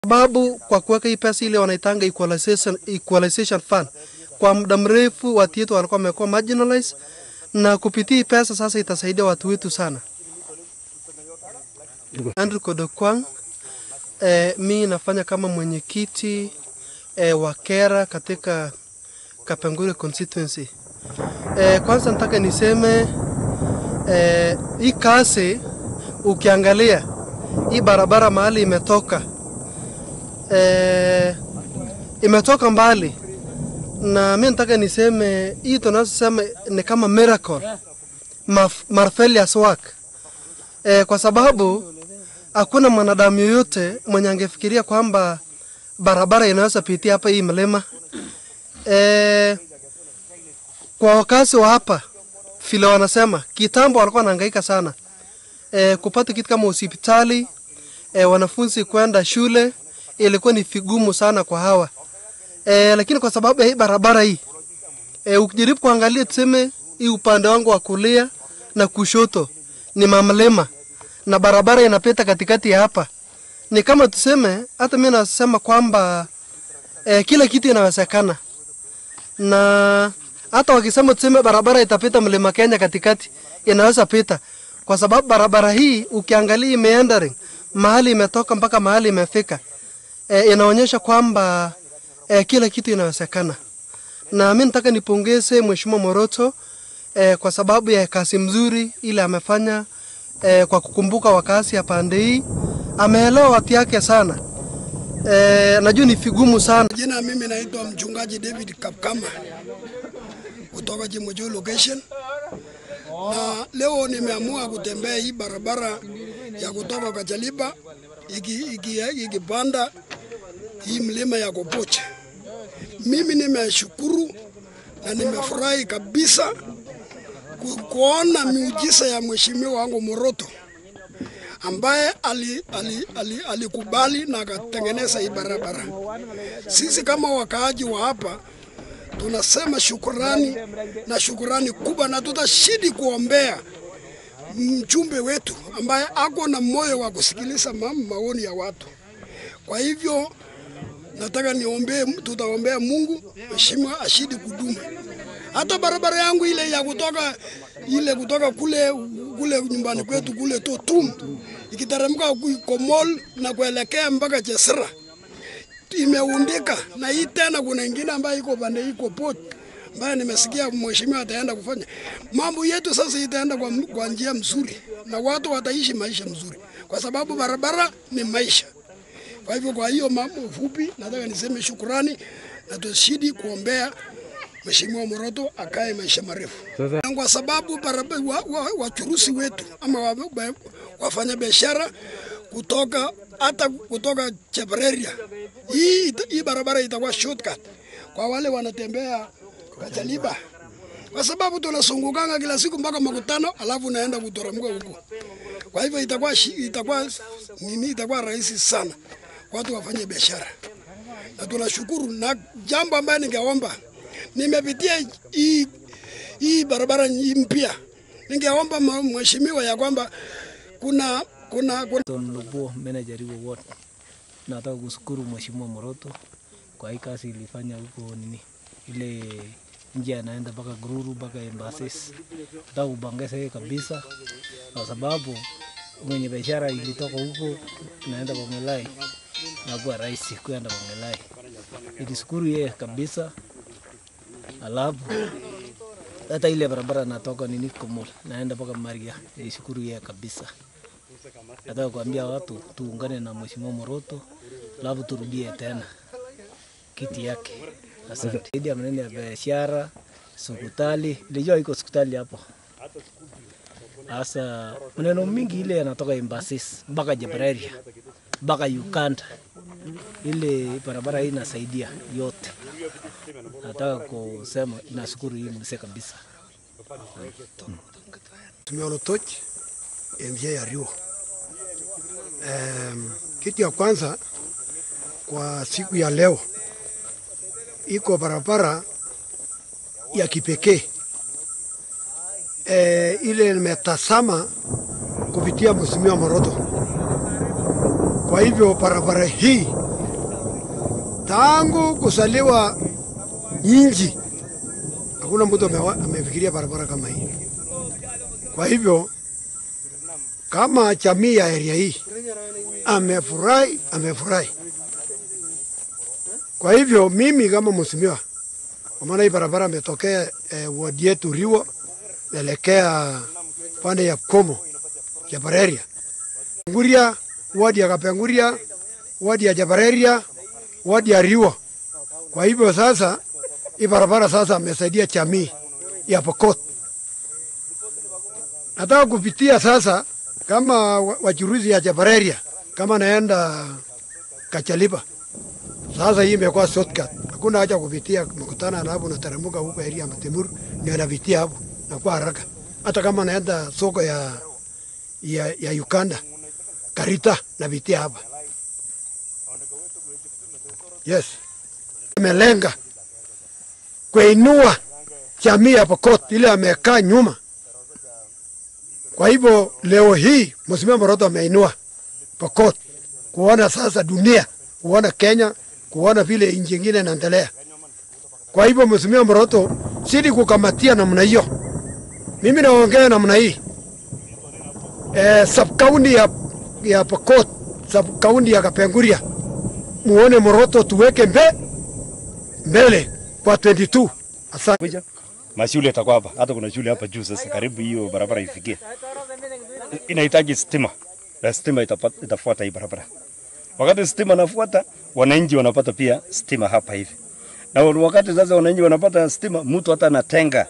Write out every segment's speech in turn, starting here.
sababu kwa kuweka hii pesa ile wanaitanga equalization, equalization fund kwa muda mrefu watu wetu walikuwa wamekuwa marginalized, na kupitia hii pesa sasa itasaidia watu wetu sana. Andrew Kodokwang, eh, mi nafanya kama mwenyekiti eh, wa Kera katika Kapengure constituency. Eh, kwanza nataka niseme eh, hii kazi ukiangalia hii barabara mahali imetoka eh, imetoka mbali, na mi nataka niseme hii tunasema ni kama miracle Maf- marvelous work eh, kwa sababu hakuna mwanadamu yoyote mwenye angefikiria kwamba barabara inaweza pitia hapa hii mlima eh, kwa wakazi wa hapa vile wanasema kitambo walikuwa wanahangaika sana e, kupata kitu kama hospitali e, wanafunzi kwenda shule ilikuwa ni vigumu sana kwa hawa e, lakini kwa sababu ya hii barabara hii e, ukijaribu kuangalia tuseme hii upande wangu wa kulia na kushoto ni mamlema na barabara inapita katikati ya hapa ni kama tuseme hata mimi nasema kwamba e, kila kitu inawezekana na hata wakisema tuseme barabara itapita mlima Kenya katikati, inaweza pita kwa sababu barabara hii ukiangalia imeendering mahali imetoka mpaka mahali imefika, e, inaonyesha kwamba e, kila kitu inawezekana, na mimi nataka nipongeze Mheshimiwa Moroto e, kwa sababu ya kazi mzuri ile amefanya e, kwa kukumbuka wakazi ya pande hii, ameelewa watu yake sana. E, najua ni vigumu sana Jina mimi naitwa mchungaji David Kapkama kutoka Chimocho location, na leo nimeamua kutembea hii barabara ya kutoka Kachaliba ikipanda iki, iki hii mlima ya Kopoche. Mimi nimeshukuru na nimefurahi kabisa ku, kuona miujiza ya mheshimiwa wangu Moroto ambaye alikubali ali, ali, alikubali na akatengeneza hii barabara. Sisi kama wakaaji wa hapa tunasema shukurani na shukurani kubwa, na tutashidi kuombea mchumbe wetu ambaye ako na moyo wa kusikiliza ma maoni ya watu. Kwa hivyo nataka niombee, tutaombea Mungu mheshimiwa ashidi kudumu. Hata barabara yangu ile ya kutoka ile kutoka kule kule nyumbani kwetu kule Totum ikiteremka Komol na kuelekea mpaka Chesira imeundika, na hii tena kuna ingine ambayo iko pande iko port ambayo nimesikia mheshimiwa ataenda kufanya mambo yetu. Sasa itaenda kwa, kwa njia mzuri na watu wataishi maisha mzuri, kwa sababu barabara ni maisha. Kwa hivyo, kwa hiyo mambo fupi, nataka niseme shukurani na tushidi kuombea Mheshimiwa Moroto akae maisha marefu, kwa sababu barabara wachuruzi wa, wa wetu ama wa, wa, wafanya biashara kutoka hata kutoka Chepereria hii, hii barabara itakuwa shortcut kwa wale wanatembea Kachaliba, kwa sababu tunasungukanga kila siku mpaka makutano, alafu naenda kuteremka huko. Kwa hivyo itakuwa itakuwa nini, itakuwa rahisi sana watu wafanye biashara, na tunashukuru. Na jambo ambayo ningeomba, nimepitia hii hii barabara mpya, ningeomba mheshimiwa ya kwamba kuna kuna, kuna... Ton Lubo, manager wa ward. Nataka kushukuru Mheshimiwa Moroto kwa hii kazi ilifanya huko nini ile njia anaenda mpaka Gururu mpaka Embassis. Nataka kupongeza kabisa kwa sababu mwenye biashara ilitoka huko naenda Bongelai na kuwa rahisi kwenda Bongelai. Ilishukuru yeye kabisa, alafu hata ile barabara natoka nini Komol naenda mpaka Maria, ilishukuru yeye kabisa. Nataka kuambia watu tuungane na Mheshimiwa Moroto, alafu turudie tena kiti yake. Asante. Zaidi ya maneno ya biashara, hospitali, nilijua iko hospitali hapo. Sasa maneno mingi ile yanatoka Embassis mpaka Jebraria mpaka Uganda, ile barabara hii inasaidia yote. Nataka kusema nashukuru hii mzee kabisa. Tumeolotoch MJ ya Rio. Um, kitu ya kwanza kwa siku ya leo iko barabara ya kipekee e, ile nimetazama kupitia Mheshimiwa Moroto. Kwa hivyo barabara hii tangu kusaliwa nchi hakuna mtu amewa- amefikiria barabara kama hii. Kwa hivyo kama jamii ya area hii amefurahi, amefurahi. Kwa hivyo mimi kama mheshimiwa, kwa maana hii barabara ametokea eh, wadi yetu Riwo naelekea pande ya Komo Jabareria, Nguria, wadi ya Kapenguria, wadi ya Jabareria, wadi ya Riwo. Kwa hivyo sasa hii barabara sasa amesaidia jamii ya Pokot. Nataka kupitia sasa kama wa- wachuruzi ya Jabareria kama naenda Kachaliba. Sasa hii imekuwa shortcut. Hakuna haja kupitia mkutana na hapo nateremka huko area ya Matemuru ndio napitia hapo na kwa haraka. Hata kama naenda soko ya ya, ya Uganda Karita napitia hapa. Yes. Amelenga kuinua jamii ya Pokot ile amekaa nyuma. Kwa hivyo leo hii Mheshimiwa Moroto ameinua Pokot kuona sasa dunia, kuona Kenya, kuona vile nchi nyingine inaendelea. Kwa hivyo Mheshimiwa Moroto sidi kukamatia namna hiyo. Mimi naongea namna hii eh, sub county ya, ya Pokot, sub county ya Kapenguria, muone Moroto tuweke mbe, mbele kwa 22. Asante. kuja mashule yatakuwa hapa, hata kuna shule hapa juu. Sasa karibu hiyo barabara ifikie, inahitaji stima na stima itapata, itafuata hii barabara. Wakati stima nafuata, wananchi wanapata pia stima hapa hivi, na wakati sasa wananchi wanapata stima, mtu hata anatenga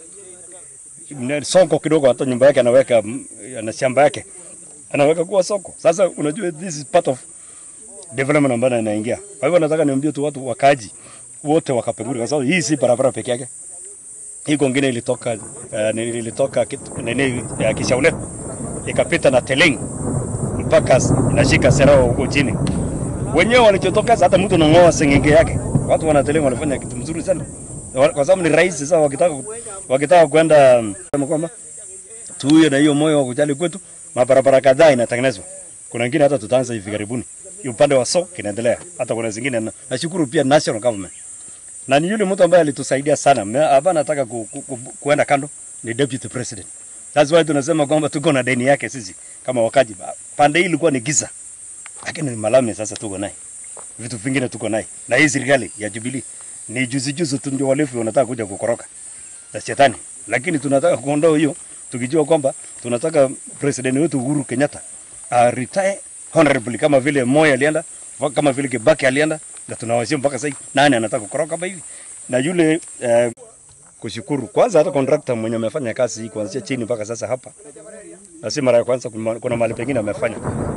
ne- soko kidogo, hata nyumba yake anaweka mm, na shamba yake anaweka kuwa soko. Sasa unajua this is part of development ambayo inaingia. Kwa hivyo nataka niambie tu watu wakaji wote wa Kapenguria, kwa sababu hii si barabara peke yake hii kwingine ilitoka uh, ilitoka kit- nini ya Kishaule ikapita na Teleng mpaka s- inashika Serao huko chini. Wenyewe walichotokeza hata mtu anang'oa sengenge yake, watu wana Teleng wanafanya kitu mzuri sana, Wa- kwa sababu ni rahisi. Sasa wakitaka wakitaka kwenda mm, sema kwamba tuwe na hiyo moyo wa kujali kwetu, mabarabara kadhaa inatengenezwa. Kuna wengine hata tutaanza hivi karibuni, Hii upande wa so kinaendelea, hata kuna zingine. na- Nashukuru pia national government na ni yule mtu ambaye alitusaidia sana. Me- Hapa nataka ku, ku, ku, kuenda kando ni deputy president. That's why tunasema kwamba tuko na deni yake sisi kama wakaji. Pande hii ilikuwa ni giza, lakini ni malami sasa tuko naye, vitu vingine tuko naye, na hii serikali ya Jubilee ni juzi juzi tu ndio walevi wanataka kuja kukoroka na shetani, lakini tunataka kuondoa hiyo tukijua kwamba tunataka president wetu Uhuru Kenyatta uh, retire honorably kama vile Moi alienda kama vile Kibaki alienda, na tunawashia mpaka sasa. Nani anataka kukoroka kama hivi? Na yule uh, kushukuru kwanza hata contractor mwenye amefanya kazi hii kuanzia chini mpaka sasa hapa, na si mara ya kwanza. Kuna kuna mahali pengine amefanya,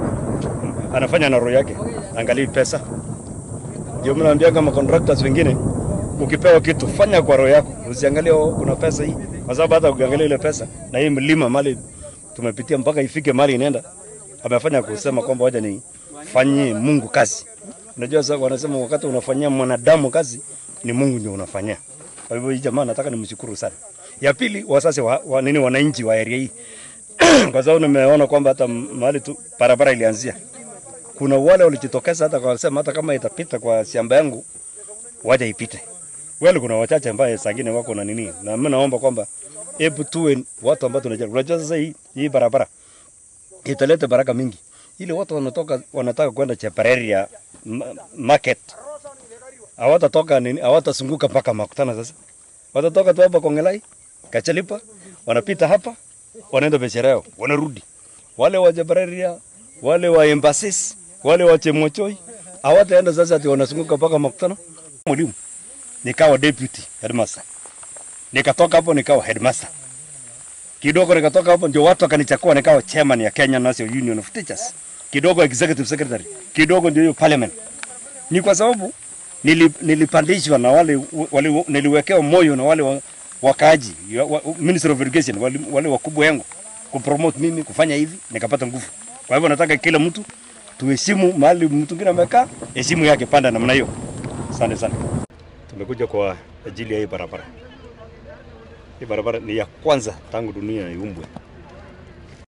anafanya na roho yake, angalii pesa. Ndio mimi naambia kama contractors wengine, ukipewa kitu fanya kwa roho yako, usiangalie oh, kuna pesa hii, kwa sababu hata ukiangalia ile pesa na hii mlima mali tumepitia mpaka ifike mali inaenda, amefanya kusema kwamba wacha nifanyie Mungu kazi. Unajua sasa wanasema wakati unafanyia mwanadamu kazi ni Mungu ndio unafanyia. Kwa hivyo hii jamaa nataka nimshukuru sana. Ya pili wasasi wa, wa nini wananchi wa area hii. kwa sababu nimeona kwamba hata mahali tu barabara ilianzia kuna wale walijitokeza hata wakasema hata kama itapita kwa shamba yangu waje ipite. Wale kuna wachache ambaye sangine wako na nini, na mimi naomba kwamba hebu tuwe watu ambao tunajali. Unajua sasa hii, hii barabara italeta baraka mingi, ile watu wanatoka wanataka kwenda Chepareria ma- market hawatatoka nini, hawatazunguka mpaka makutana. Sasa watatoka tu hapa Kongelai, Kachalipa, wanapita hapa, wanaenda biashara yao, wanarudi. Wale wa Chepareria, wale wa Embassies, wale wa Chemochoi hawataenda sasa ati wanazunguka mpaka makutano. Mwalimu nikawa deputy headmaster, nikatoka hapo nikawa headmaster kidogo nikatoka hapo ndio watu wakanichakua nikawa chairman ya Kenya National Union of Teachers, kidogo executive secretary, kidogo ndio hiyo parliament. Ni kwa sababu nili, nilipandishwa na wale, wale niliwekewa moyo na wale wa, wakaaji ya- wa, Ministry of Education wale, wale wakubwa yangu kupromote mimi kufanya hivi, nikapata nguvu. Kwa hivyo nataka kila mtu tuheshimu mahali mtu mwingine amekaa, heshimu yake, panda namna hiyo. Asante sana. Tumekuja kwa ajili ya hii barabara. Hii barabara ni ya kwanza tangu dunia iumbwe.